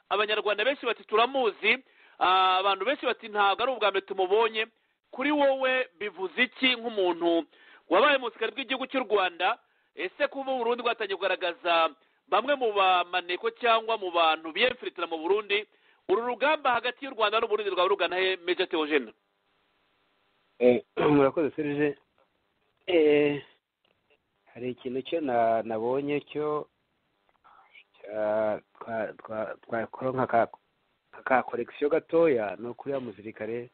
abanyarwanda benshi bati turamuzi abantu benshi bati ntabwo ari ubwa mbere tumubonye kuri wowe bivuze iki nk'umuntu wabaye umusirikare bw'igihugu cy'u rwanda ese kuba burundu bwatangiye kugaragaza bamwe mu bamaneko cyangwa mu bantu biyemfiritira mu burundi uru rugamba hagati y'u rwanda n'uburundi rwaba rugana he meja teogene murakoze serije hari ikintu cyo nabonye cyo twakora nka korekisiyo gatoya ni ukuri ya musirikare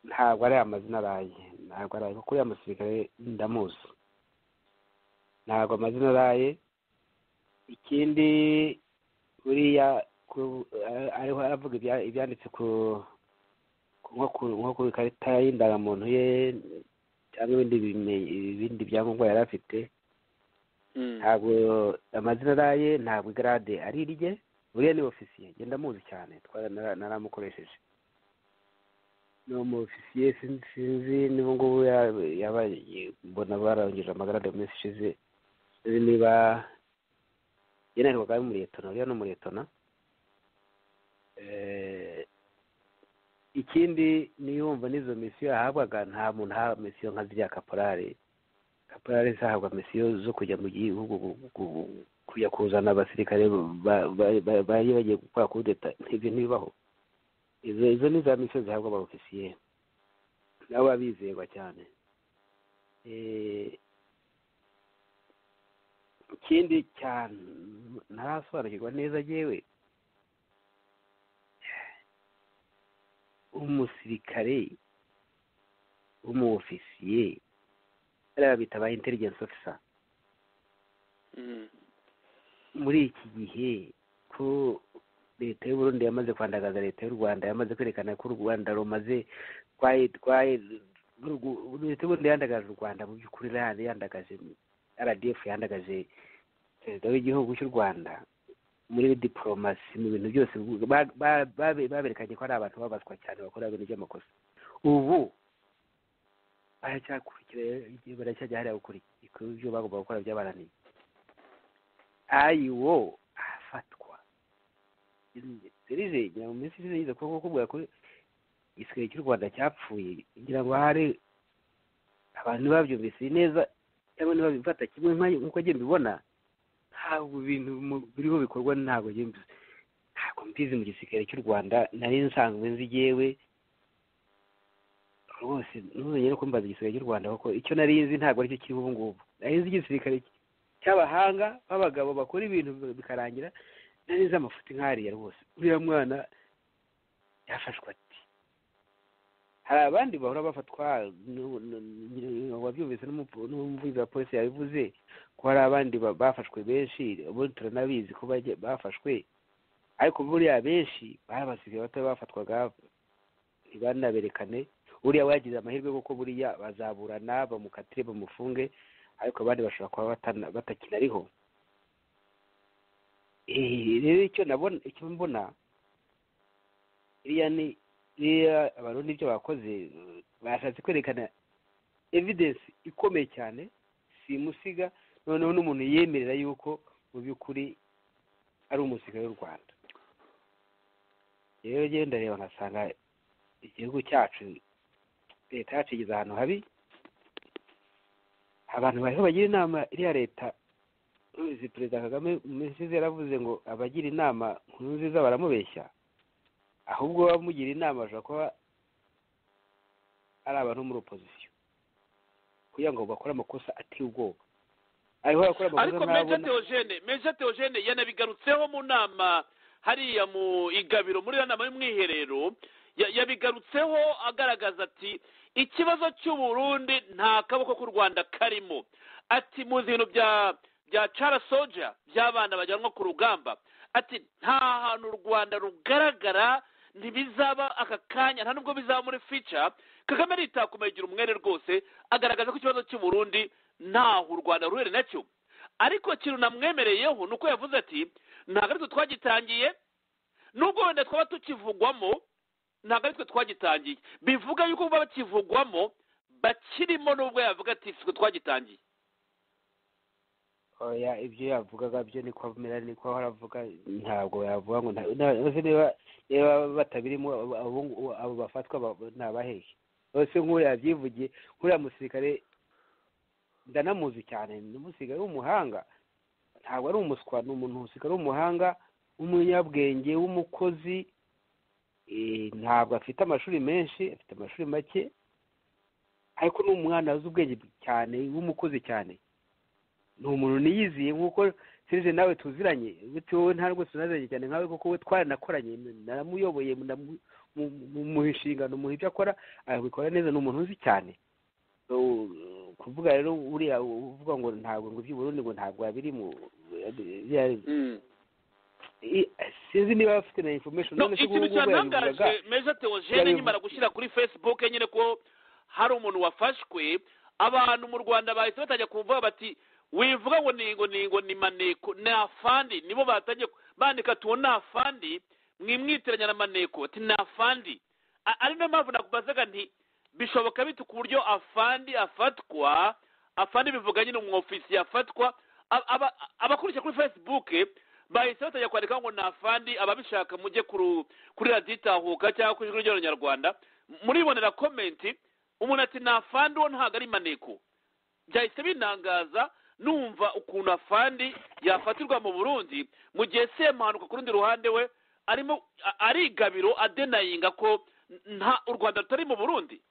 ntabwo ari amazina araye ntabwo araye kuko uriya musirikare ndamuzi ntabwo amazina araye ikindi buriya ariho aravuga ibyanditse ku nko ku ikarita y'indangamuntu ye cyangwa ibindi byangombwa yari afite ntabwo amazina araye ntabwo igarade ari irye buriya ni ofisiye genda amuzi cyane naramukoresheje ni umufisiye sinzi n'ubu ngubu yaba mbona barangeje amagarade mu minsi ishize niba yena ariko akaba ari umuretona uriya ni umuretona ikindi niyumva n'izo misiyo yahabwaga nta muntu aha misiyo nka ziriya kaporari kaporari zahabwa misiyo zo kujya mu gihugu kujya kuzana abasirikare bari bagiye gukora kudeta ibyo ntibibaho izo ni za misiyo zihabwa aba ofisiye nabo baba bizerwa cyane ikindi cyane ntarasobanukirwa neza yewe umusirikare w'umu ofisiye bariya bita ba intelligence officer muri iki gihe ko leta y'uburundi yamaze kwandagaza leta y'u rwanda yamaze kwerekana ko u rwanda rumaze leta y'uburundi yandagaje u rwanda mu by'ukuri yandagaje rdf yandagaje perezida w'igihugu cy'u rwanda muri diporomasi mu bintu byose baberekanye ko ari abantu babazwa cyane bakora ibintu by'amakosa ubu baracyakurikira baracyajya hariya gukurikira ibyo bagomba gukora byabananiye ayiwo ahafatwa serije ngira ngo minsi ishize yize kuko kubwira ko igisirikare cy'u rwanda cyapfuye ngira ngo hari abantu babyumvise neza cyangwa ntibabifata kimwe nk'uko agenda ubibona ntabwo ibintu biriho bikorwa ntabwo ntabwo mbizi mu gisirikare cy'u rwanda nari nsanzwe nzi yewe rwose ntuzongere ko mbaza igisirikare cy'u rwanda kuko icyo nari nzi ntabwo aricyo kiriho ubu ngubu nari nzi igisirikare cy'abahanga b'abagabo bakora ibintu bikarangira neza amafuti nk'ariya rwose uriya mwana yafashwe ati hari abandi bahora bafatwa wabyumvise n'umuvuzi wa polisi yabivuze ko hari abandi bafashwe benshi ubundi turanabizi ko bafashwe ariko buriya benshi bari abasirikare bato bafatwaga ntibanaberekane uriya wagize amahirwe kuko buriya bazaburana bamukatire bamufunge ariko abandi bashobora kuba batakinariho rero icyo nabona icyo mbona iriya ni iriya abarundi ibyo bakoze bashatse kwerekana evidensi ikomeye cyane si musiga noneho n'umuntu yemerera yuko mu by'ukuri ari umusirikare w'u rwanda rero rero ndareba nkasanga igihugu cyacu leta yacu igeze ahantu habi abantu bariho bagira inama iriya leta uzi perezida kagame mu minsi ishize yaravuze ngo abagira inama nkuru nziza baramubeshya ahubwo bamugira inama bashobora kuba ari abantu muri opozisiyo kugira ngo bakore amakosa ateye ubwoba ariko meja teogene meja teogene yanabigarutseho mu nama hariya mu igabiro muri iyo nama y'umwiherero yabigarutseho agaragaza ati ikibazo cy'uburundi nta kaboko k'u rwanda karimo ati muzi ibintu bya bya cara soja by'abana bajyanwa ku rugamba ati nta hantu u rwanda rugaragara ntibizaba aka kanya nta nubwo bizaba muri fica kagame aritakomeye igira umwere rwose agaragaza ko ikibazo cy'uburundi ntaho u rwanda ruhere nacyo ariko ikintu namwemereyeho ni uko yavuze ati ntabwo ari twe twagitangiye nubwo wenda twaba tukivugwamo ntabwo ari twe twagitangiye bivuga yuko baba bakivugwamo bakirimo nubwo yavuga ati twe twagitangiye oya ibyo yavugaga byo niko amera niko ahora avuga ntabwo yavuga ngo bose niba niba batabirimo abo bafatwa ntabahehe bose nk'uriya yabyivugiye nk'uriya musirikare ndanamuzi cyane ni umusirikare w'umuhanga ntabwo ari umuswa ni umuntu umusirikare w'umuhanga w'umunyabwenge w'umukozi ntabwo afite amashuri menshi afite amashuri make ariko ni umwana azi ubwenge cyane w'umukozi cyane ni umuntu niyiziye nk'uko serije nawe tuziranye wowe nta rwose unaziranye cyane nkawe kuko we twaranakoranye naramuyoboye mu nshingano mu ibyo akora arabikora neza ni umuntu uzi cyane kuvuga rero uriya uvuga ngo ntabwo ngo iby'uburundi ngo ntabwo yabirimo sinzi niba bafite na information none se ngubu yabivugaga meza teogene nyimara gushyira kuri facebook nyine ko hari umuntu wafashwe abantu mu rwanda bahise batajya kuvuga bati wivuga ngo ni ngo ni ngo ni maneko ni afandi nibo batajya bandika tuwo ni afandi mwimwitiranya na maneko ati ni afandi ari nayo mpamvu nakubazaga nti bishoboka bite ku buryo afandi afatwa afandi bivuga nyine umu ofisiye afatwa abakurikira kuri facebook bahise batajya kwandika ngo afandi ababishaka mujye kuri radiyo itahuka cyangwa kuri ijwi ry'abanyarwanda muribonera komenti umuntu ati afandi wo ntabwo ari maneko byahise binangaza numva ukuntu afandi yafatirwa mu burundi mu gihe semuhanuka ku rundi ruhande we arimo ari igabiro adenayinga ko nta u rwanda rutari mu burundi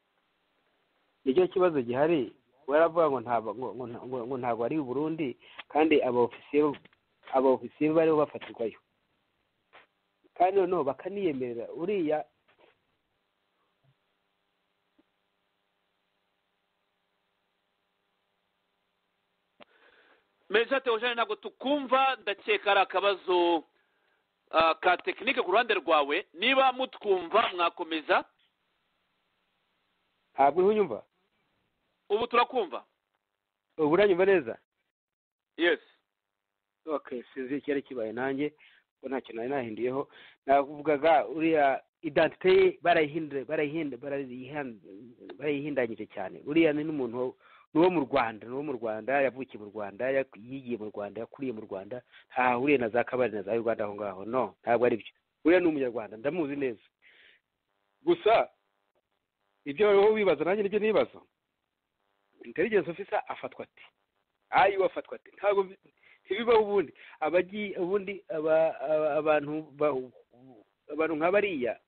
nicyo kibazo gihari baravuga ngo ntabwo ari burundi kandi aba ofisiye bariho bafatirwayo kandi noneho bakaniyemerera uriya meza teogene ntabwo tukumva ndakeka ari akabazo ka tekinike ku ruhande rwawe niba mutwumva mwakomeza ntabwo uriho unyumva ubu turakumva ubu uranyumva neza yesi ok sinzi icyari kibaye nanjye ko nta kintu nari nahinduyeho navugaga uriya idantite ye barayihindanyije cyane uriya ni n'umuntu ni uwo mu rwanda ni uwo mu rwanda yavukiye mu rwanda yigiye mu rwanda yakuriye mu rwanda ntahahuriye na za kabari na za uganda aho ngaho no ntabwo ari byo uriya ni umunyarwanda ndamuzi neza gusa ibyo wowe wibaza nanjye nibyo nibaza intelligence officer afatwa ati ayiwe afatwa ati ntabwo ntibibaho ubundi abagiye ubundi abantu abantu nka bariya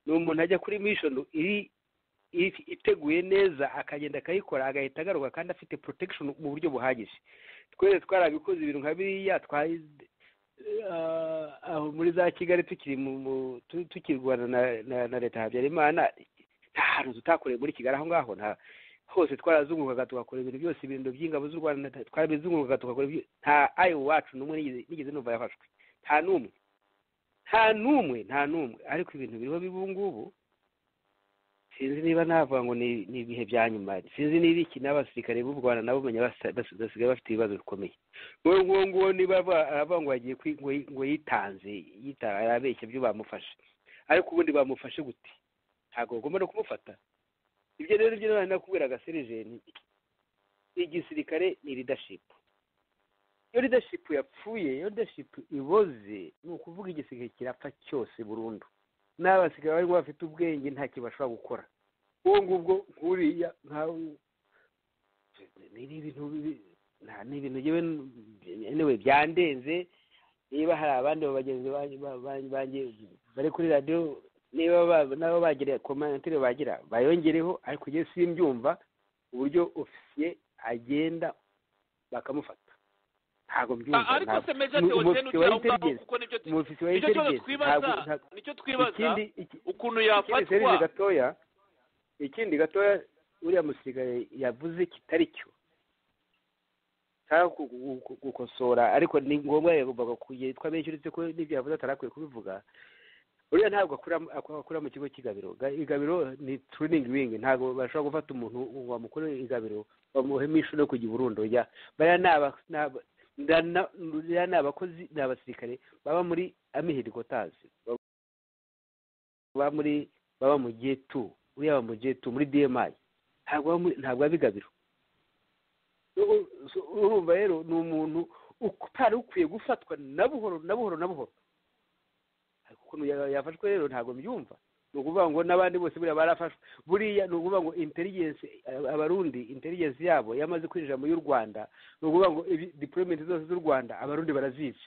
ni umuntu ajya kuri mission iri iteguye neza akagenda akayikora agahita agaruka kandi afite protection mu buryo buhagije twese twarabikoze ibintu nka biriya twari aho muri za kigali tukiri mu tukirwana na leta habyarimana nta hantu tutakoreye muri kigali aho ngaho nta hose twarazungukaga tugakora ibintu byose ibintu by'ingabo z'u rwanda twarabizungukaga tugakora ibyo nta ayo wacu n'umwe nigeze numva yafashwe nta n'umwe nta n'umwe nta n'umwe ariko ibintu biriho bibu ngubu sinzi niba navuga ngo ni ibihe bya nyuma sinzi niba iki n'abasirikare b'u rwanda nabo basigaye bafite ibibazo bikomeye uwo nguwo nguwo niba aravuga ngo yagiye ngo yitanze arabeshya ibyo bamufashe ariko ubundi bamufashe gute ntabwo bagomba no kumufata ibyo rero ibyo nari nakubwiraga serijeni igisirikare ni ridashipu iyo ridashipu yapfuye iyo ridashipu iboze ni ukuvuga igisirikare kirapfa cyose burundu n'abasigaye bari bafite ubwenge nta kintu bashobora gukora uwo ngubwo nk'uriya nkawe ni ibintu ni ibintu yewe byandenze niba hari abandi bagenzi banjye bari kuri radiyo niba nabo bagira komantere bagira bayongereho ariko igihe simbyumva uburyo ofisiye agenda bakamufata ntabwo byumva ariko se meza teogene ujya aho ngaho kuko nicyo kibazo twibaza nicyo twibaza ukuntu yafatwa gatoya ikindi gatoya uriya musirikare yavuze kitari cyo gukosora ariko ni ngombwa yagombaga kugitwa benshi uretse ko n'ibyo yavuze atarakwiye kubivuga uriya ntabwo akora mu kigo cy'igabiro igabiro ni turuningi wingi ntabwo bashobora gufata umuntu wamukorera igabiro bamuhemo inshuro yo kujya burundo ya bariya ni abakozi ni abasirikare baba muri amihirikotazi baba muri baba mu getu uriya mu getu muri dmi ntabwo ntabwo bigabiro urumva rero ni umuntu utari ukwiye gufatwa na buhoro na buhoro na buhoro ukuntu yafashwe rero ntabwo mbyumva ni ukuvuga ngo n'abandi bose buriya barafashwe buriya ni ukuvuga ngo interigensi abarundi interigensi yabo yamaze kwinjira muri y'u rwanda ni ukuvuga ngo dipolomenti zose z'u rwanda abarundi barazizi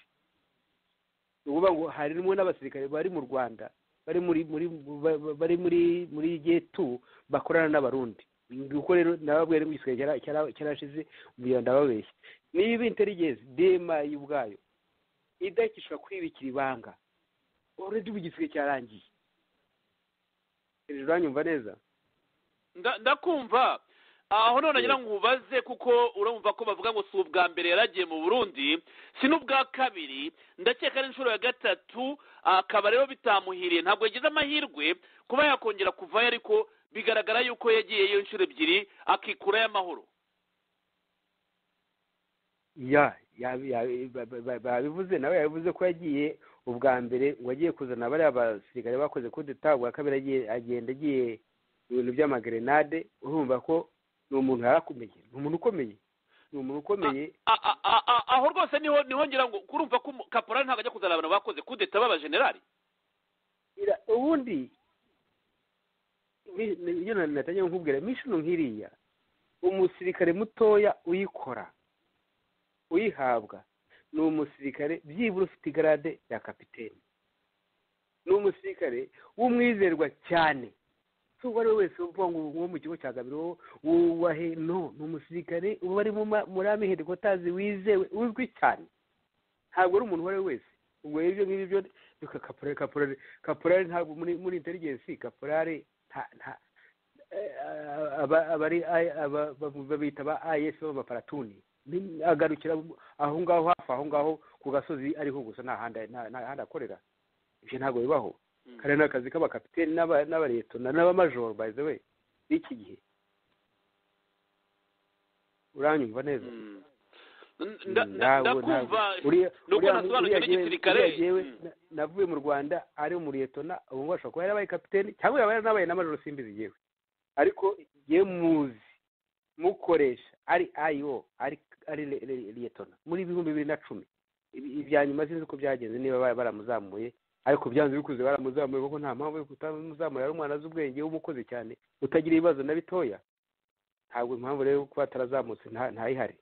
ni ukuvuga ngo harimo n'abasirikare bari mu rwanda bari muri muri bari muri muri getu bakorana n'abarundi kuko rero nababwira ngo igisirikare cyarashize ubu ndababeshya niba interigensi dema y'ubwayo idahitishwa kwibikira ibanga oredi ubu igisirikare cyarangiye hejuru uranyumva neza ndakumva aho none nagira ngo ubaze kuko urumva ko bavuga ngo si ubwa mbere yaragiye mu burundi si n'ubwa kabiri ndakeka n'inshuro ya gatatu akaba rero bitamuhiriye ntabwo yagize amahirwe kuba yakongera kuvayo ariko bigaragara yuko yagiyeyo inshuro ebyiri akikurayo amahoro ya babivuze nawe yabivuze ko yagiye ubwa mbere ngo agiye kuzana bariya basirikare bakoze kudeta ubwa kabiri agenda agiye mu bintu by'amagrenade urumva ko ni umuntu yarakomeye ni umuntu ukomeye ni umuntu ukomeye aho rwose niho niho ngira ngo kurumva ko kaporari ntabwo ajya kuzana abantu bakoze kudeta b'abajenerali ubundi iyo natangiye nkubwira imishino nk'iriya umusirikare mutoya uyikora uyihabwa ni umusirikare byibura ufite igarade ya kapitene ni umusirikare w'umwizerwa cyane si uwo ari we wese uvuga ngo uwo mu kigo cya gabiro wubahe no ni umusirikare uba ari muri amiheri kotazi wizewe uzwi cyane ntabwo ari umuntu uwo ari we wese ubwo ibyo ngibyo reka kapurari kapurari kapurari ntabwo muri interigensi kapurari babita ba ayesi b'abaparatuni agarukira aho ngaho hafi aho ngaho ku gasozi ariho gusa nta handi akorera ibyo ntabwo bibaho kare ni akazi k'abakapiteni n'abaretona n'abamajoro bayize we n'iki gihe uranyumva neza ndakumva nuko nasobanukirwa n'igisirikare navuye mu rwanda ari umuretona ubu ngubu ashobora kuba yarabaye kapiteni cyangwa yaba yaranabaye n'amajoro simbizi yewe ariko yewe muzi mukoresha ari ayo ari ari liyetona muri ibihumbi bibiri na cumi ibya nyuma sinzi uko byagenze niba baramuzamuye ariko byanze bikuze baramuzamuye kuko nta mpamvu yo kutamuzamura ari umwana azi ubwenge w'umukozi cyane utagira ibibazo na bitoya ntabwo impamvu rero kuba atarazamutse ntayihari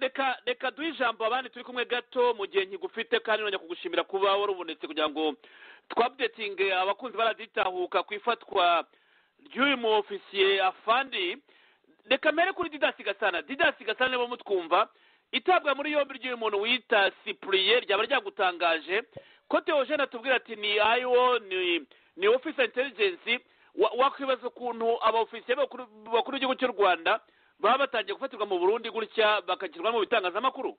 reka reka duhe ijambo abandi turi kumwe gato mu gihe nkigufite kandi nongera kugushimira kuba warubonetse kugira ngo twabudetinge abakunzi baraditahuka ku ifatwa ry'uyu mu ofisiye afandi reka mbere kuri didasi gasana didasi gasana niba mutwumva itabwa muri yombi ry'uyu muntu wita sipuriye ryaba ryagutangaje ko teogene atubwira ati ni ayo ni ni ofisi interigensi wakwibaza ukuntu abofisiye bakuru b'igihugu cy'u rwanda baba batangiye gufatirwa mu burundi gutya bakashyirwa mu bitangazamakuru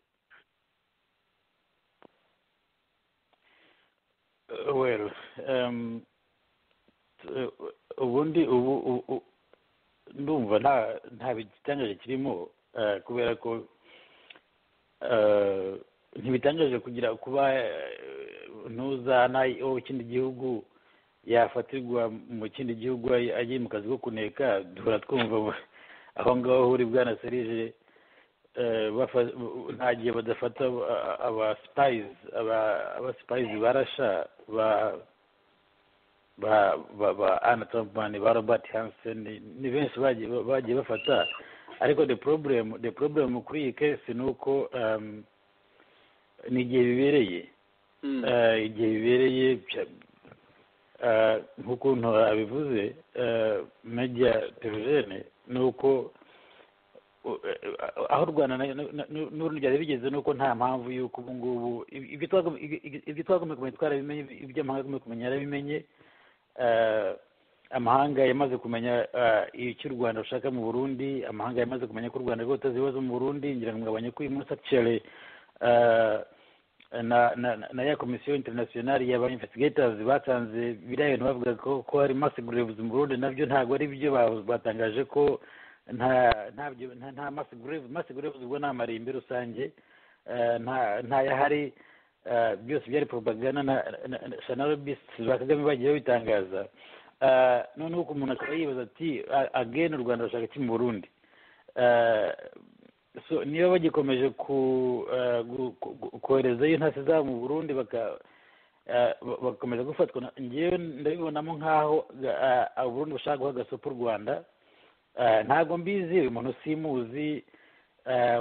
ubundi ubu ndumva nta bitangaje kirimo kubera ko ntibitangaje kugira kuba ntuzana ikindi gihugu yafatirwa mu kindi gihugu agiye mu kazi ko kuneka duhora twumva aho ngaho huri bwana serije nta gihe badafata abasipayizi abasipayizi barasha ba ba ba ana tompani ba robert hansen ni benshi bagiye bafata ariko the problem the problem kuri iyi kesi ni uko ni igihe bibereye igihe bibereye nk'ukuntu abivuze media terogene ni uko aho u rwanda n'urundi byari bigeze ni uko nta mpamvu y'uko ubu ngubu ibyo twagomba kumenya twarabimenye ibyo amahanga agomba kumenya yarabimenye amahanga yamaze kumenya icyo u rwanda rushaka mu burundi amahanga yamaze kumenya ko u rwanda rwateza ibibazo mu burundi ngira ngo ngabanye ko uyu munsi akicere na ya komisiyo interinasiyonari y'abainvesitigatazi batanze biriya bintu bavuga ko hari masigurevuzi mu burundi nabyo ntabwo ari byo batangaje ko nta masigurevuzi ubwo ni amarimbi rusange ntayahari byose byari propaganda na shanarobisi ba kagame bagiye babitangaza noneho umuntu akaba yibaza ati ageni u rwanda rurashaka iki mu burundi niba bagikomeje koherezayo intasi zabo mu burundi bagakomeza gufatwa ngewe ndabibonamo nk'aho uburundi bushaka guha agasopo u rwanda ntabwo mbizi uyu muntu simuzi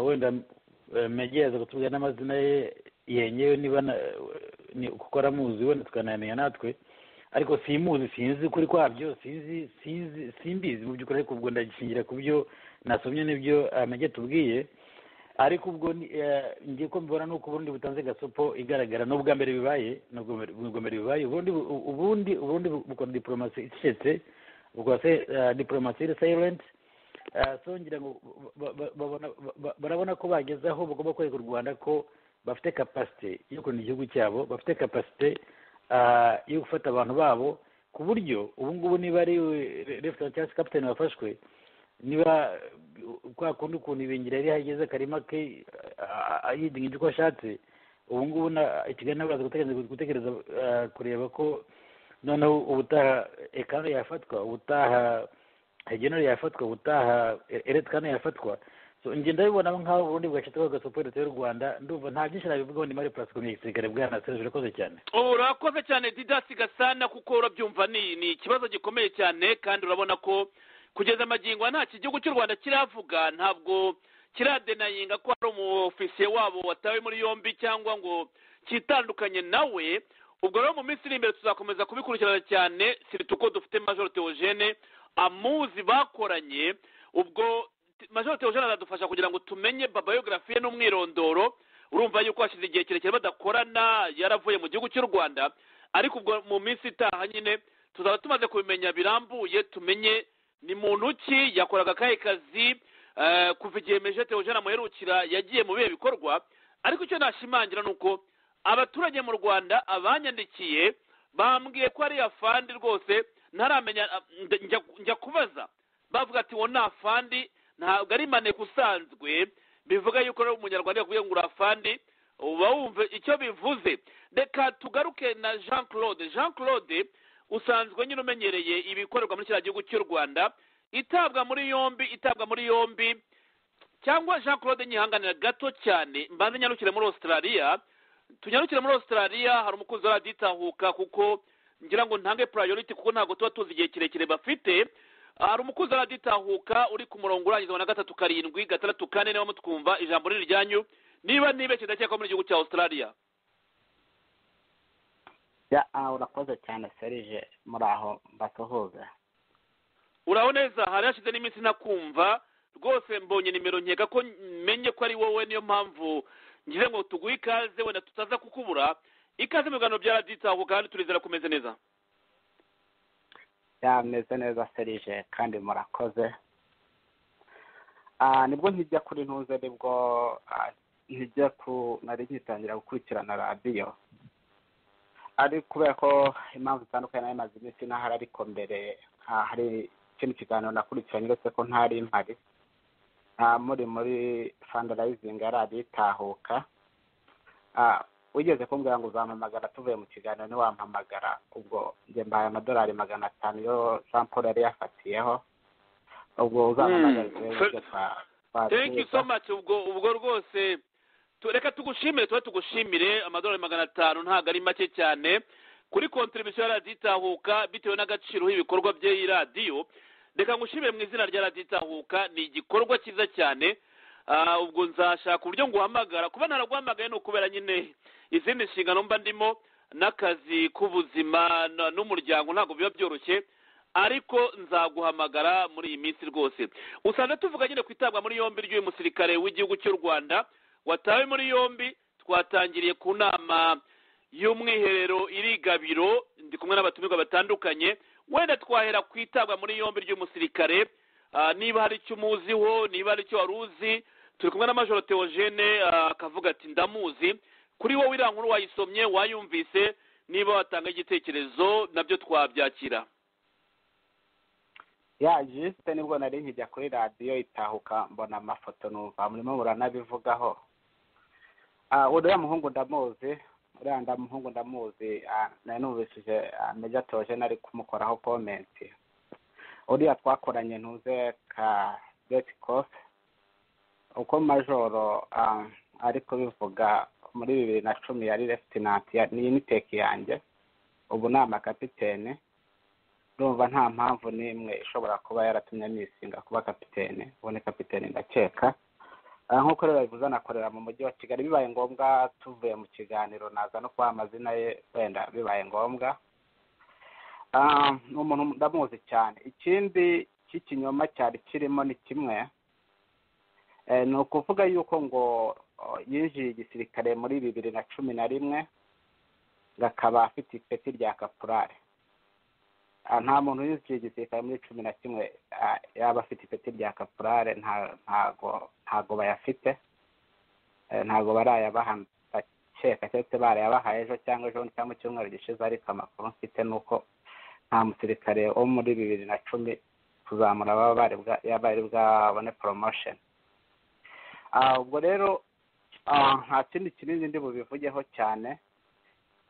wenda mwegereza kutubwira n'amazina ye yenyewe niba kuko aramuzi wenda tukanayamenya natwe ariko simuzi sinzi ukuri kwabyo sinzi sinzi simbizi mu by'ukuri ariko ubwo ndagishingira ku byo nasomye n'ibyo amajye tubwiye ariko ubwo ngiye ko mbibona ni uko ubundi butanze gasopo igaragara ni ubwa mbere bibaye ubwa mbere bibaye ubundi ubundi ubundi bukora diporomasi icecetse bukora diporomasi iri sayirenti so ngira ngo barabona ko bageze aho bagomba kwereka u rwanda ko bafite kapasite yo kurinda igihugu cyabo bafite kapasite yo gufata abantu babo ku buryo ubu ngubu niba ari refuta cyangwa se kapitani wafashwe niba kwa kundi ukuntu ibingira yari yageze akarima ke yidingije uko ashatse ubu ngubu ikigali baraza gutekereza kureba ko noneho ubutaha ekano yafatwa ubutaha hegenero yafatwa ubutaha eretikano yafatwa ngenda bibonamo nk'aho ubundi bwacitse bagasopo leta y'u rwanda ndumva nta byinshi nabivugaho ni mari purasiko ni igisirikare bwana serge urakoze cyane urakoze cyane didasi gasana kuko urabyumva ni ikibazo gikomeye cyane kandi urabona ko kugeza amagingo ntacyo igihugu cy'u rwanda kiravuga ntabwo kiradenayinga ko hari umufisiye wabo watawe muri yombi cyangwa ngo kitandukanye nawe ubwo rero mu minsi iri imbere tuzakomeza kubikurikirana cyane sirita uko dufite majoro teogene amuzi bakoranye ubwo majoro teogene aradufasha kugira ngo tumenye babayogarafiye n'umwirondoro urumva yuko hashize igihe kirekire badakorana yaravuye mu gihugu cy'u rwanda ariko ubwo mu minsi itaha nyine tuzaba tumaze kubimenya birambuye tumenye ni muntu ki yakoraga akahe kazi kuva igihe majoro teogene amuherukira yagiye mu bihe bikorwa ariko icyo nashimangira ni uko abaturage mu rwanda abanyandikiye bambwiye ko ari afandi rwose ntaramenya njya kubaza bavuga ati wo ni afandi ntabwo ari maneko usanzwe bivuga yuko rero umunyarwanda yakubwiye ngo urafandi uba wumva icyo bivuze reka tugaruke na jean claude jean claude usanzwe nyine umenyereye ibikorerwa muri kiriya gihugu cy'u rwanda itabwa muri yombi itabwa muri yombi cyangwa jean claude nyihanganira gato cyane mbanze nyarukire muri australia tunyarukire muri australia hari umukunzi wa radiyo itahuka kuko ngira ngo ntange purayoriti kuko ntabwo tuba tuzi igihe kirekire bafite hari umukozi wa itahuka uri ku murongo urangiza wa na gatatu karindwi gatandatu kane niba mutwumva ijambo riri ryanyu niba nibeshye ndakeka ko muri igihugu cya australia urakoze cyane serije muraho mbasuhuza uraho neza hari hashize n'iminsi ntakumva rwose mbonye nimero nkeka ko menye ko ari wowe niyo mpamvu ngize ngo tuguhe ikaze wenda tutaza kukubura ikaze mu biganiro bya itahuka kandi turizera kumeze neza yameze neza serije kandi murakoze nibwo nkijya kuri ntuze nibwo nkijya ku nari ngitangira gukurikirana radiyo ari kubera ko impamvu zitandukanye nayo imaze iminsi ntahari ariko mbere hari ikindi kiganiro nakurikiranye uretse ko ntari mpari muri muri fandarayizingi yari abitahuka wigeze kumbwira ngo uzampamagara tuvuye mu kiganiro ntiwampamagara ubwo njye mbaye amadolari magana atanu yo jean paul yari yafatiyeho ubwo uzampamagara ubwo ubwo rwose reka tugushimire tube tugushimire amadolari magana atanu ntabwo ari make cyane kuri kontribusiyo ya radiyo itahuka bitewe n'agaciro h'ibikorwa bye radiyo reka ngushimire mu izina rya radiyo itahuka ni igikorwa cyiza cyane ubwo nzashaka uburyo nguhamagara kuba naraguhamagaye ni ukubera nyine izindi nshingano mba ndimo n'akazi k'ubuzima n'umuryango ntabwo biba byoroshye ariko nzaguhamagara muri iyi minsi rwose usanga tuvuga nyine ku itabwa muri yombi ry'uyu musirikare w'igihugu cy'u rwanda watawe muri yombi twatangiriye ku nama y'umwiherero iri gabiro ndi kumwe n'abatumirwa batandukanye wenda twahera ku itabwa muri yombi ry'uyu musirikare niba hari icyo umuziho niba hari icyo wari uzi turi kumwe na majoro teogene akavuga ati ndamuzi kuri wowe iriya nkuru wayisomye wayumvise niba watanga igitekerezo nabyo twabyakira ya jisite nibwo nari nkijya kuri radiyo itahuka mbona amafoto numva murimo muranabivugaho uriya muhungu ndamuzi uriya ndamuhungu ndamuzi nari numvishije meja toje nari kumukoraho komenti uriya twakoranye ntuze ka geti kofe uko majoro ari kubivuga muri bibiri na cumi yari lefitenanti niyo ni teki yanjye ubu ni amakapitene ndumva nta mpamvu n'imwe ishobora kuba yaratumye nisinga kuba kapitene ubu ni kapitene ndakeka nk'uko rero bivuze anakorera mu mujyi wa kigali bibaye ngombwa tuvuye mu kiganiro naza no kubaha amazina ye wenda bibaye ngombwa ni umuntu ndamuzi cyane ikindi cy'ikinyoma cyari kirimo ni kimwe ni ukuvuga yuko ngo yinjiye igisirikare muri bibiri na cumi na rimwe akaba afite ipeti rya kapurare nta muntu winjiye igisirikare muri cumi na kimwe yaba afite ipeti rya kapurare ntago bayafite ntago barayabaha ndakeka cyangwa se barayabahaye ejo cyangwa ejo cyangwa icyumweru gishize ariko amakuru mfite ni uko nta musirikare wo muri bibiri na cumi kuzamura bari bwabone poromosheni ubwo rero nta kindi kinini ndi bubivugeho cyane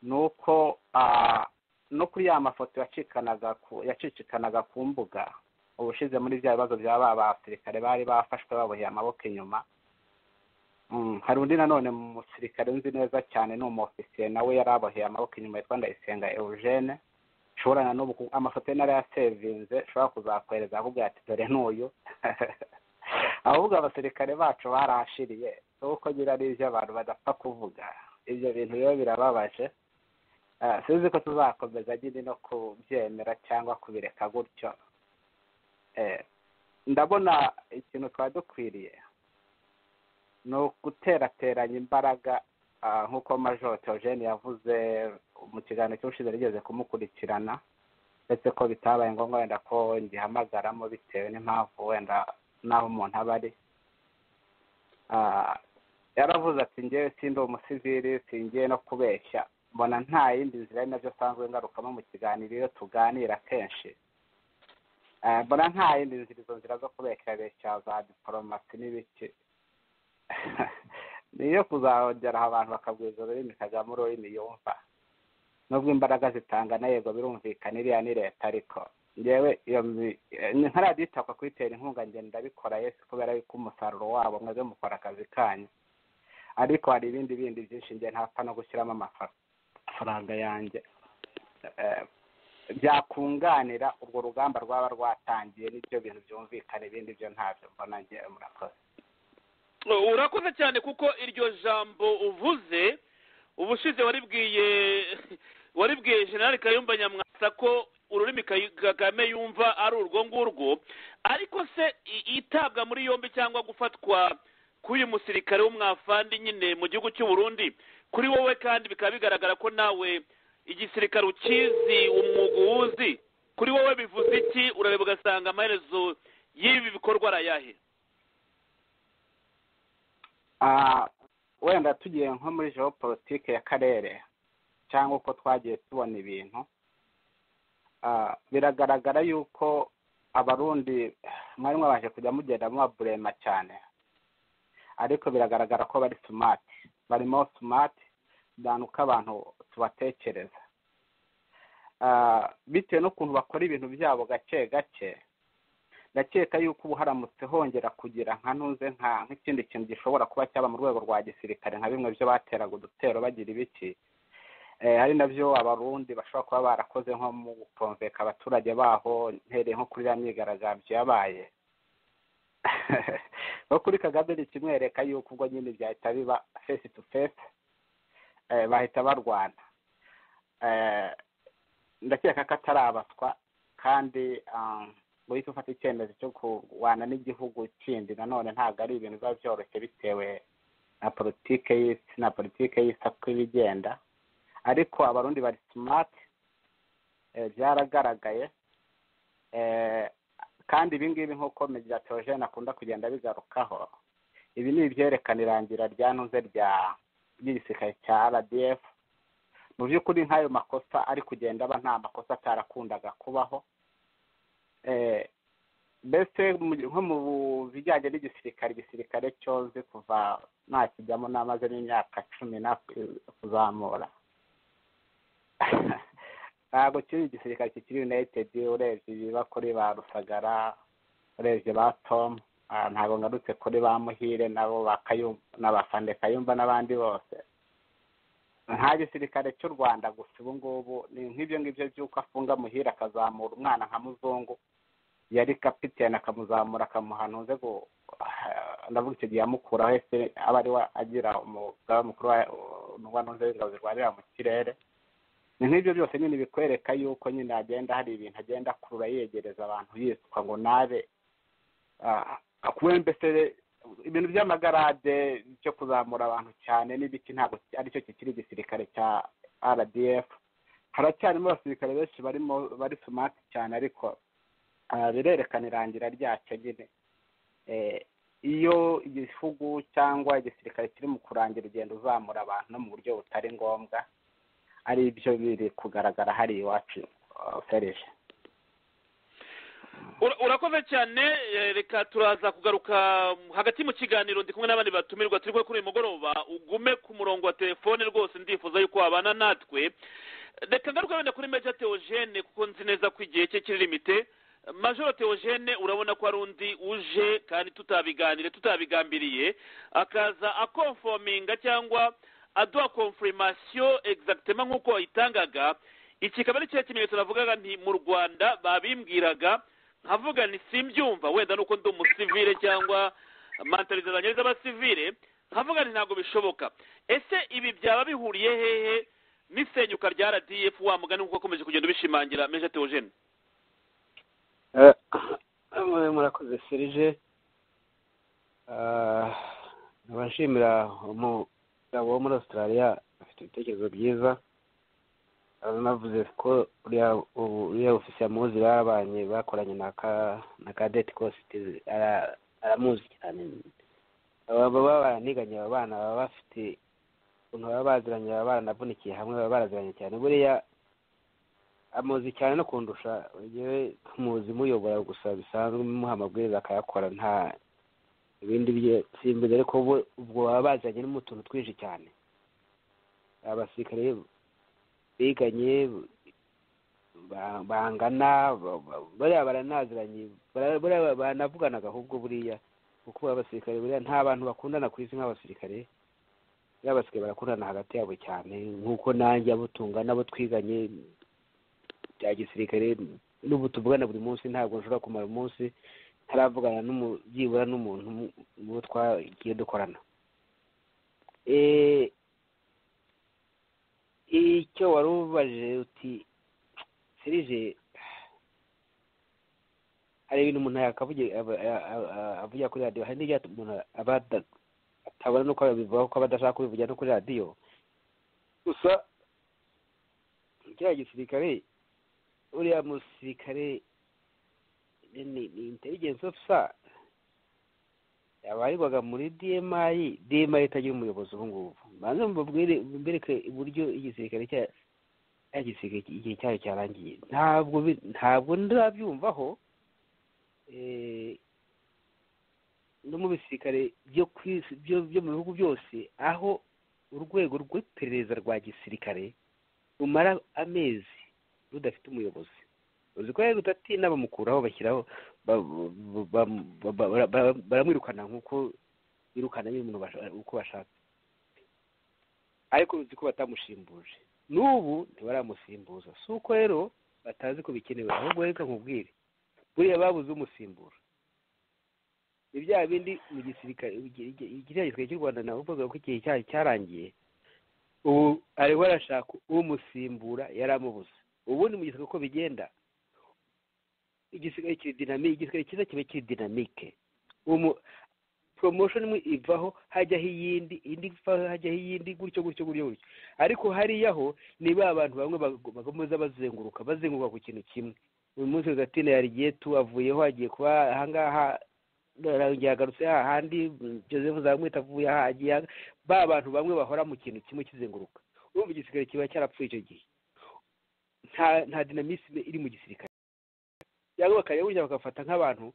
ni uko no kuri ya mafoto yacicikanaga ku mbuga ubushize muri bya bibazo bya ba basirikare bari bafashwe baboheye amaboko inyuma hari undi nanone mu musirikare nzi neza cyane ni umufisiye nawe yari aboheye amaboko inyuma yitwa ndayisenga eugene ushobora na n'ubu amafoto ye narayasevinze ushobora kuzakohereza ahubwo ati dore n'uyu ahubwo abasirikare bacu barahashiriye kuko nyine ari iby'abantu badapfa kuvuga ibyo bintu rero birababaje sinzi ko tuzakomeza nyine no kubyemera cyangwa kubireka gutyo ndabona ikintu twari dukwiriye ni uguterateranya imbaraga nk'uko majoro teogene yavuze mu kiganiro cy'ubushize rigeze kumukurikirana ndetse ko bitabaye ngombwa wenda ko ngihamagaramo bitewe n'impamvu wenda n'aho umuntu aba ari yaravuze ati ngewe sindi umusivili singiye no kubeshya mbona nta yindi nzira ari nabyo asanzwe ngarukamo mu kiganiro iyo tuganira kenshi mbona nta yindi nzira izo nzira zo kubeshyabeshya za diporomasi n'ibiki niyo kuzahongeraho abantu bakabwiriza ururimi kagame ururimi yumva nubwo imbaraga zitangana yego birumvikana iriya ni leta ariko ngewe ntaradiyo itakwa kuyitera inkunga ngenda ndabikora yesi kubera yuko umusaruro wabo mwaze mukora akazi kanyu ariko hari ibindi bindi byinshi ngiye ntapfa no gushyiramo amafaranga amafaranga yanjye byakunganira urwo rugamba rwaba rwatangiye n'ibyo bintu byumvikana ibindi byo ntabyo mbona ngewe murakoze urakoze cyane kuko iryo jambo uvuze ubushize waribwiye waribwiye generale kayumba nyamwasa ko ururimi kagame yumva ari urwo ngurwo ariko se itabwa muri yombi cyangwa gufatwa k'uyu musirikare w'umwafandi nyine mu gihugu cy'u Burundi kuri wowe kandi bikaba bigaragara ko nawe igisirikare ukizi umwuga uwuzi kuri wowe bivuze iki urareba ugasanga amaherezo y'ibi bikorwa arayahe wenda tugiye nko muri politike y'akarere cyangwa uko twagiye tubona ibintu biragaragara yuko abarundi mwari mwabashe kujya mugenda mubaburema cyane ariko biragaragara ko bari sumati barimo sumati abantu uko abantu tubatekereza bitewe n'ukuntu bakora ibintu byabo gake gake ndakeka yuko ubu haramutse hongera kugira nka ntuze nk'ikindi kintu gishobora kuba cyaba mu rwego rwa gisirikare nka bimwe byo bateraga udutero bagira ibiki hari nabyo abarundi bashobora kuba barakoze nko mu gutomveka abaturage baho ntereye nko kuri iriya myigaragambyo yabaye no kuri kagame ni kimwereka yuko ubwo nyine byahita biba fesi tu fesi bahita barwana ndakeka ko atari abaswa kandi guhita ufata icyemezo cyo kurwana n'igihugu kindi nanone ntabwo ari ibintu biba byoroshye bitewe na politike y'isi na politike y'isi uko iba igenda ariko abarundi bari simati byaragaragaye kandi ibi ngibi nk'uko mediyatorojene akunda kugenda bigarukaho ibi ni ibyerekana irangira rya ntuze rya ry'igisirikare cya rdf mu by'ukuri nk'ayo makosa ari kugenda aba nta makosa atarakundaga kubaho mbese nko mu bijyanye n'igisirikare igisirikare cyoze kuva ntakijyamo n'amaze n'imyaka cumi kuzamura ntabwo kiri igisirikare kikiri united urebye ibakore ba rusagara urebye ba tomu ntabwo ngarutse kuri ba muhire nabo n'abafande kayumba n'abandi bose nta gisirikare cy'u rwanda gusa ubu ngubu ni nk'ibyo ngibyo by'uko afunga muhire akazamura umwana nka muzungu yari kapitene akamuzamura akamuha ntuze ndavuga icyo gihe amukuraho ese aba ari we agira umugaba mukuru wa ntuze w'ingabo zirwanira mu kirere ni nk'ibyo byose nyine bikwereka yuko nyine hagenda hari ibintu agenda akurura yegereza abantu yitwa ngo nabe mbese ibintu by'amagarade byo kuzamura abantu cyane n'ibiki ntabwo aricyo kikiri igisirikare cya rdf haracyarimo abasirikare benshi barimo bari sumati cyane ariko birerekana irangira ryacyo nyine iyo igihugu cyangwa igisirikare kiri mu kurangira ugenda uzamura abantu mu buryo butari ngombwa ari byo biri kugaragara hari iwacu ferije urakoze cyane reka turaza kugaruka hagati mu kiganiro ndi kumwe n'abandi batumirwa turi kuri uyu mugoroba ugume ku murongo wa telefone rwose ndifuza yuko wabana natwe reka ngaruka wenda kuri meja teogene kuko nzi neza ko igihe cye kiri limite majoro teogene urabona ko ari undi uje kandi tutabiganire tutabigambiriye akaza akonfominga cyangwa aduha konfurimasiyo egizagitema nk'uko wayitangaga iki kikaba ari cya kimenyetso navugaga nti mu rwanda babimbwiraga nkavuga ni simbyumva wenda nuko ndi umusivire cyangwa mantarizo zanjye z'abasivire nkavuga nti ntabwo bishoboka ese ibi byaba bihuriye hehe n'isenyuka rya rdf wa mugani kuko akomeje kugenda ubishimangira meje teogene murakoze serije nshimira umugabo wo muri australia afite ibitekerezo byiza navuze ko uriya ofisiye amuzi babanye bakoranye na kadeti kositi aramuzi cyane baba baraniganye aba bana baba bafite ukuntu baba baziranye baba baranavunikiye hamwe baba baraziranye cyane buriya amuzi cyane no kundusha yewe tumuzi muyobora gusa bisanzwe muha amabwiriza akayakora nta ibindi bye simbizi ariko ubwo baba baziranye no mu tuntu twinshi cyane abasirikare biganye bangana bariya baranaziranye banavuganaga ahubwo buriya kuko abasirikare buriya nta bantu bakundana ku isi nk'abasirikare buriya abasirikare barakundana hagati yabo cyane nk'uko nanjye abo tungana abo twiganye bya gisirikare n'ubu tuvugana buri munsi ntabwo nshobora kumara umunsi ntaravugana byibura n'umuntu uwo twagiye dukorana icyo wari ubaje uti serije hari ibintu umuntu avugira kuri radiyo hari n'ibyo umuntu atabona nuko abivuga ko aba adashaka kubivugira no kuri radiyo gusa kiriya gisirikare uriya musirikare ni intelligence ofisa abarirwaga muri dmayi dmayi itagira umuyobozi ubu ngubu banze mbereke uburyo igisirikare cya gisirikare igihe cyayo cyarangiye ntabwo ntabwo ndabyumvaho no mu bisirikare byo ku isi byo mu bihugu byose aho urwego rw'iperereza rwa gisirikare rumara amezi rudafite umuyobozi uzi ko rero n'abamukuraho bashyiraho baramwirukana nk'uko birukana nyine umuntu uko bashatse ariko uzi ko batamushimbuje n'ubu ntibaramusimbuza si uko rero batazi ko bikenewe ahubwo reka nkubwire buriya babuze umusimbura ni bya bindi mu gisirikare ikiriya gisirikare cy'u rwanda nabo bavuga ko igihe cyayo cyarangiye ubu ariho arashaka umusimbura yaramubuze ubundi mu gisirikare uko bigenda igisigaye kiri dinamike igisigaye cyiza kiba kiri dinamike poromosiyo imwe ivaho hajyaho iyindi indi ivaho hajyaho iyindi gutyo gutyo gutyo gutyo ariko hariya ho ni ba bantu bamwe bakomeza bazenguruka bazenguruka ku kintu kimwe uyu munsi gatine yarigiye tu avuyeho agiye kuba ahangaha yagarutse agarutse hahandi joseph zamwita avuye aha agiye ba bantu bamwe bahora mu kintu kimwe kizenguruka urumva igisigaye kiba cyarapfuye icyo gihe nta dinamisime iri mu gisirikare cyangwa bakajya bagafata nk'abantu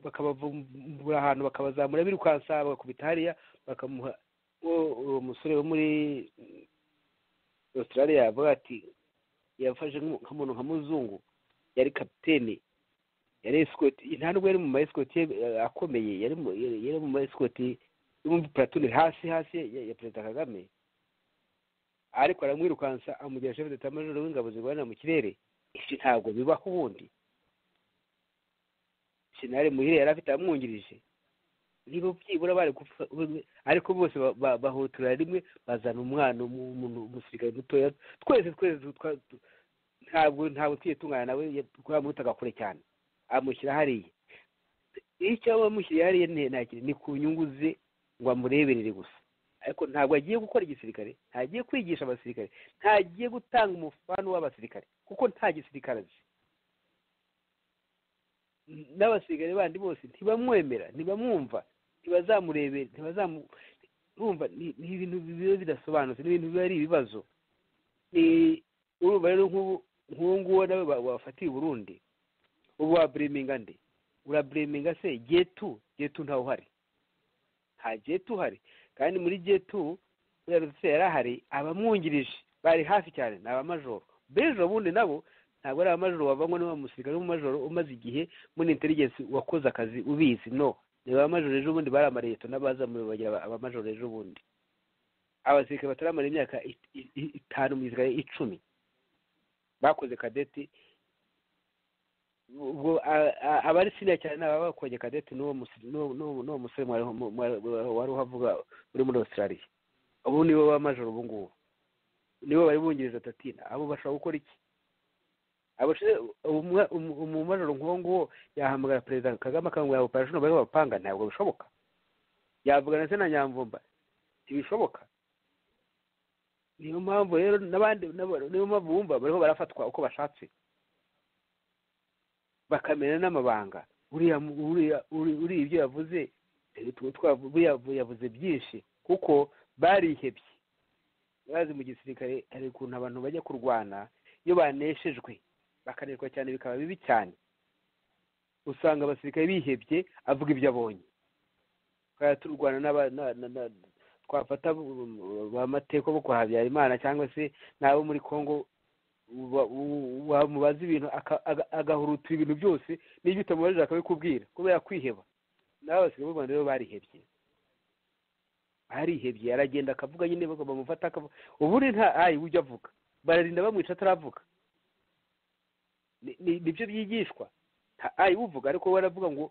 bakabavumbura ahantu bakabazamura birukansa bagakubita hariya bakamuha uwo musore wo muri australia yavuga ati yafashe nk'umuntu nka muzungu yari kapitene yari esikoti nta nubwo yari mu maesikoti akomeye yari mu yari mu maesikoti y'umupulatoni hasi hasi ya perezida kagame ariko aramwirukansa amugira shefu d'etat major w'ingabo zirwanira mu kirere ibyo ntabwo bibaho ubundi senari muhire yari afite amwungirije niba byibura bari gupfa ariko bose bahotora rimwe bazana umwana umuntu umusirikare mutoya twese twese ntabwo ntabwo twiyitungana nawe twamutaga kure cyane amushyira hariya icyo aba amushyiriye hariya ni ku nyungu ze ngo amureberere gusa ariko ntabwo agiye gukora igisirikare ntagiye kwigisha abasirikare ntagiye gutanga umufano w'abasirikare kuko nta gisirikare azi n'abasirikare bandi bose ntibamwemera ntibamwumva ntibazamurebera ntibazamumva ni ibintu biba bidasobanutse ni ibintu biba ari ibibazo ni urumva rero nk'uwo nguwo nawe wafatiye uburundi ubu wabureminga nde urabureminga se getu getu ntawe uhari nta getu uhari kandi muri getu yarutse yari ahari abamwungirije bari hafi cyane ni abamajoro bejo bundi nabo ntabwo ari abamajoro wavangwa niba umusirikare w'umumajoro umaze igihe muri interineti wakoze akazi ubizi no ni abamajoro ejo bundi bari amareto n'abazamuye bagira abamajoro ejo bundi abasirikare bataramara imyaka itanu mu gisirikare icumi bakoze kadeti ubwo abari siriya cyane ni ababa bakonye kadeti n'uwo musore wari uhavuga uri muri australia ubu nibo bamajoro ubu ngubu nibo bari bungiriza tatina abo bashobora gukora iki umumajoro nk'uwo nguwo yahamagara perezida kagame akamubwira operasiyo bari bapanga ntabwo bishoboka yavugana se na nyamvumba ntibishoboka niyo mpamvu rero n'abandi niyo mpamvu bumva bariho barafatwa uko bashatse bakamenya n'amabanga uriya ibyo yavuze yavuze byinshi kuko barihebye bazi mu gisirikare hari ukuntu abantu bajya kurwana iyo baneshejwe bakaneshwa cyane bikaba bibi cyane usanga abasirikare bihebye avuga ibyo abonye tukaba turwana twafata amateko bo kwa habyarimana cyangwa se n'abo muri congo wamubaza ibintu agahurutura ibintu byose n'ibyo utamubajije akabikubwira kubera kwiheba nawe abasirikare b'u rwanda rero barihebye barihebye aragenda akavuga nyine bamufata akavuga ubundi nta ayi ujya avuga bararinda bamwica ataravuga nibyo byigishwa ayi uvuga ariko we aravuga ngo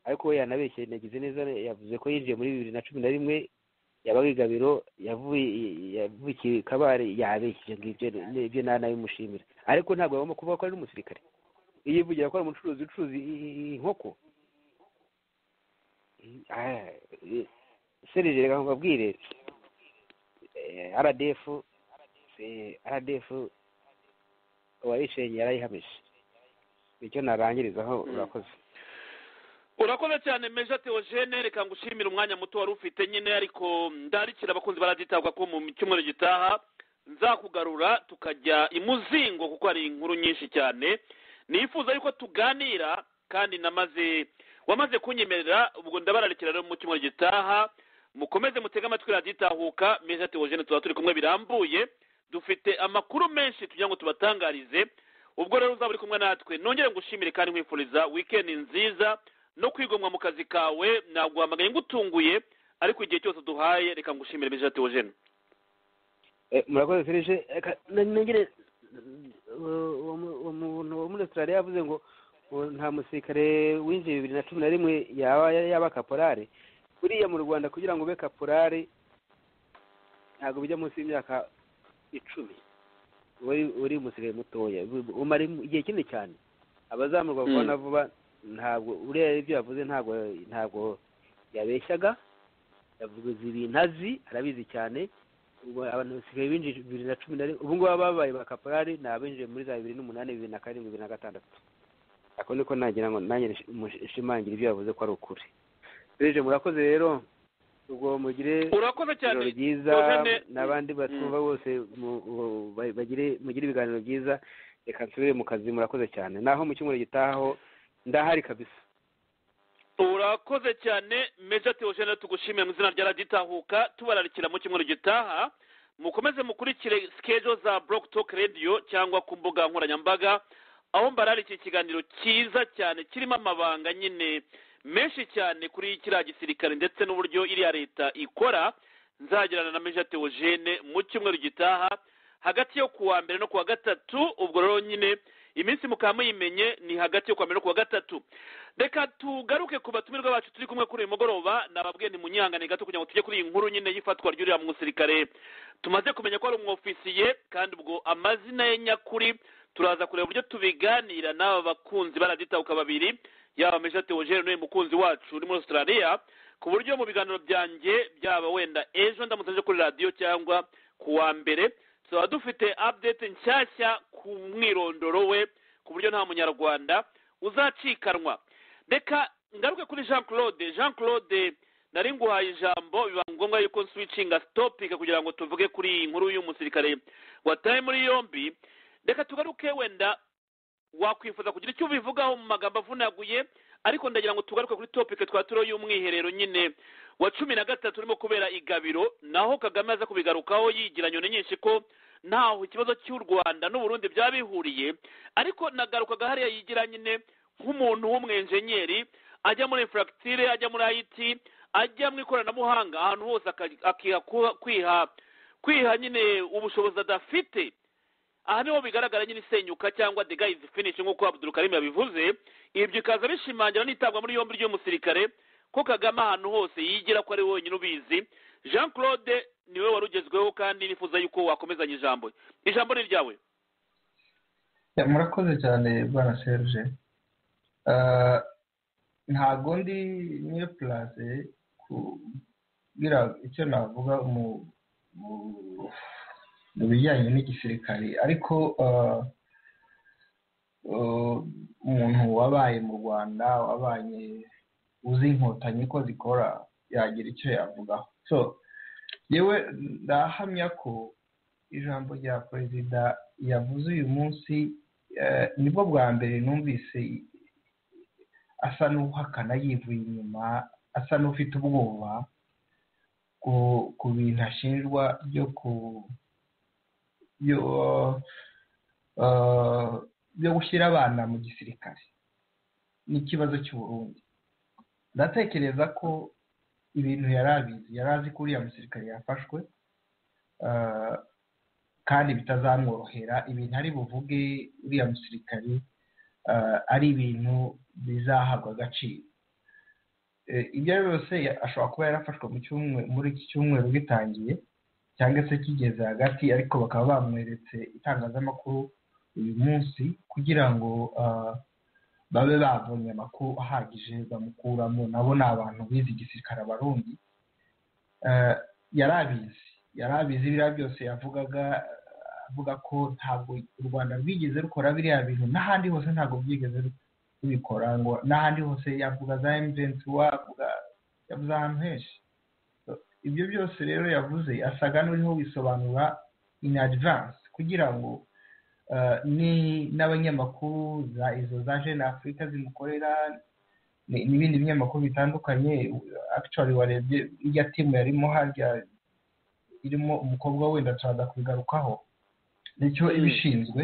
ariko we yanabeshye nagize neza yavuze ko yinjiye muri bibiri na cumi na rimwe yabaga igabiro yavukiye kabare yabeshye ngibyo ibyo nta nabimushimira ariko ntabwo agomba kuvuga ko ari n'umusirikare yivugira ko ari umucuruzi ucuruza inkoko serije reka nkubabwire aradefu aradefu uwayishenye yarayihamije nicyo narangirizaho urakoze urakoze cyane meja teogene reka ngushimire umwanya muto wari ufite nyine ariko ndarikira abakunzi baraditabwa ko mu cyumweru gitaha nzakugarura tukajya imuzingo kuko hari inkuru nyinshi cyane nifuza yuko tuganira kandi namaze wamaze kunyemerera ubwo ndabararikira rero mu cyumweru gitaha mukomeze mutege amatwi raditahuka meja teogene tuba turi kumwe birambuye dufite amakuru menshi tugira ngo tubatangarize ubwo rero uzaba uri kumwe natwe nongere ngushimire kandi nkwifuriza wikendi nziza no kwigomwa mu kazi kawe ntabwo wamagaye ngutunguye ariko igihe cyose duhaye reka ngushimire bije ati wojene murakoze serije nongere uwo muntu wo muri australia yavuze ngo nta musirikare winjiye bibiri na cumi na rimwe yaba yaba kaporare buriya mu rwanda kugira ngo ube kaporare ntabwo bijya munsi y'imyaka icumi uri umusirikare mutoya umara igihe kinini cyane abazamurwa vuba na vuba ntabwo uriya ibyo yavuze ntabwo ntabwo yabeshyaga yavuze ibintu azi arabizi cyane abantu basigaye binjiye bibiri na cumi na rimwe ubu ngubu ababaye ba kaporari ni abinjiye muri za bibiri n'umunani bibiri na karindwi bibiri na gatandatu ako niko nagira ngo nanjye nshimangira ibyo yavuze ko ari ukuri rije murakoze rero ubwo mugire ijoro ryiza n'abandi batwumva bose mugire ibiganiro byiza reka nsubire mu kazi murakoze cyane naho mu cyumweru gitahaho ndahari kabisa urakoze cyane meja teogene tugushimiye mu izina rya raditahuka tubararikira mu cyumweru gitaha mukomeze mukurikire sikejo za Block Talk Radio cyangwa ku mbuga nkoranyambaga aho mbarara iki kiganiro cyiza cyane kirimo amabanga nyine menshi cyane kuri kiriya gisirikare ndetse n'uburyo iriya leta ikora nzagirana na meja teogene mu cyumweru gitaha hagati yo kuwa mbere no kuwa gatatu ubwo rero nyine iminsi mukaba muyimenye ni hagati yo kuwa mbere no kuwa gatatu reka tugaruke ku batumirwa bacu turi kumwe kuri uyu mugoroba nababwiye ntimunyihangane gato kugira ngo tujye kuri iyi nkuru nyine y'ifatwa ry'uriya musirikare tumaze kumenya ko ari umwofisiye kandi ubwo amazina ye nyakuri turaza kureba uburyo tubiganira n'aba bakunzi baraditabuka babiri yaba meja teogene n'uyu mukunzi wacu uri muri australia ku buryo mu biganiro byanjye byaba wenda ejo ndamutse kuri radiyo cyangwa ku wa mbere tuba dufite update nshyashya ku mwirondoro we ku buryo nta munyarwanda uzacikanwa reka ngaruke kuri jean claude jean claude nari nguhaye ijambo biba ngombwa yuko nswicinga sitopika kugira ngo tuvuge kuri iyi nkuru y'umusirikare wataye muri yombi reka tugaruke wenda wakwifuza kugira icyo ubivugaho mu magambo avunaguye ariko ndagira ngo tugaruke kuri topike twaturiho y'umwiherero nyine wa cumi na gatatu urimo kubera igabiro naho kagame aza kubigarukaho yigira nyoni nyinshi ko ntaho ikibazo cy'u rwanda n'uburundi byaba bihuriye ariko nagarukaga hariya yigira nyine nk'umuntu w'umwenjenyeri ajya muri infuragitire ajya muri ayiti ajya mu ikoranabuhanga ahantu hose akiha kwiha kwiha nyine ubushobozi adafite aha niho bigaragara nyine isenyuka cyangwa the guys finish nk'uko abdul karim yabivuze ibyo bikaza bishimangira n'itabwa muri yombi ry'umusirikare ko kagame ahantu hose yigira ko ari wenyine ubizi jean claude niwe wari ugezweho kandi nifuza yuko wakomezanya ijambo ijambo ni iryawe murakoze cyane bwana serge ntabwo ndi niyo purase kubwira icyo navuga mu mu bijyanye n'igisirikare ariko umuntu wabaye mu rwanda wabaye uzi inkotanyi ko zikora yagira icyo yavugaho so yewe ndahamya ko ijambo rya perezida yavuze uyu munsi nibwo bwa mbere numvise asa n'uhakana yivuye inyuma asa n'ufite ubwoba ku bintu ashinjwa byo ku byo gushyira abana mu gisirikare n'ikibazo cy'uburundi ndatekereza ko ibintu yari abizi yari azi ko uriya musirikare yafashwe kandi bitazamworohera ibintu ari buvuge uriya musirikare ari ibintu bizahabwa agaciro ibyo ari byose ashobora kuba yarafashwe muri iki cyumweru gitangiye cyangwa se kigeze hagati ariko bakaba bamweretse itangazamakuru uyu munsi kugira ngo babe babonye amakuru ahagije bamukuramo nabo ni abantu bize igisirikare abarundi yari abizi yari abizi biriya byose yavugaga avuga ko ntabwo u rwanda rwigeze rukora biriya bintu n'ahandi hose ntabwo byigeze rubikora ngo n'ahandi hose yavuga za emujensi wavuga yavuze ahantu henshi ibyo byose rero yavuze asaga n'uriho wisobanura in advance kugira ngo ni n'abanyamakuru za izo za jene afurika zimukorera n'ibindi binyamakuru bitandukanye actually warebye irya timu yarimo harya irimo umukobwa wenda turaza kubigarukaho nicyo iba ishinzwe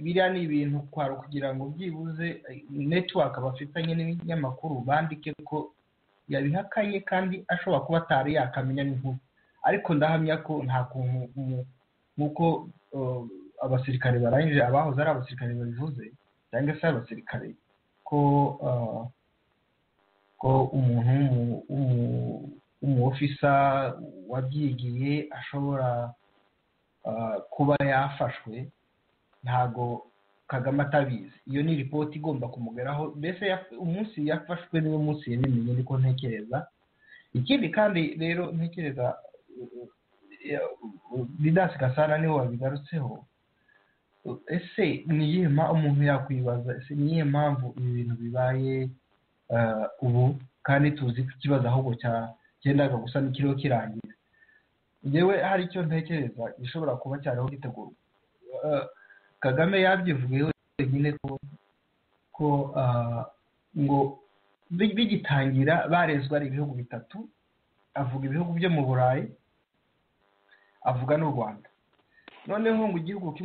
biriya ni ibintu kwaro kugira ngo byibuze netiwaka bafitanye n'ibinyamakuru bandike ko yabihakanye kandi ashobora kuba atari yakamenya n'inkuru ariko ndahamya ko nta kuntu nk'uko abasirikare barangije abahoze ari abasirikare babivuze cyangwa se abasirikare ko ko umuntu w'umuofisa wabyigiye ashobora kuba yafashwe ntago kagame atabizi iyo ni ripoti igomba kumugeraho mbese umunsi yafashwe niwo munsi yabimenye niko ntekereza ikindi kandi rero ntekereza ridasi gasana niwe wabigarutseho ese ni iyihe umuntu yakwibaza ese ni iyihe mpamvu ibi bintu bibaye ubu kandi tuzi ko ikibazo ahubwo cyagendaga gusa n'ikiriho kirangira yewe hari icyo ntekereza gishobora kuba cyariho gitegurwa kagame yabyivugeho wenyine ko ngo bigitangira barezwe ari ibihugu bitatu avuga ibihugu byo mu burayi avuga n'u rwanda noneho ngo igihugu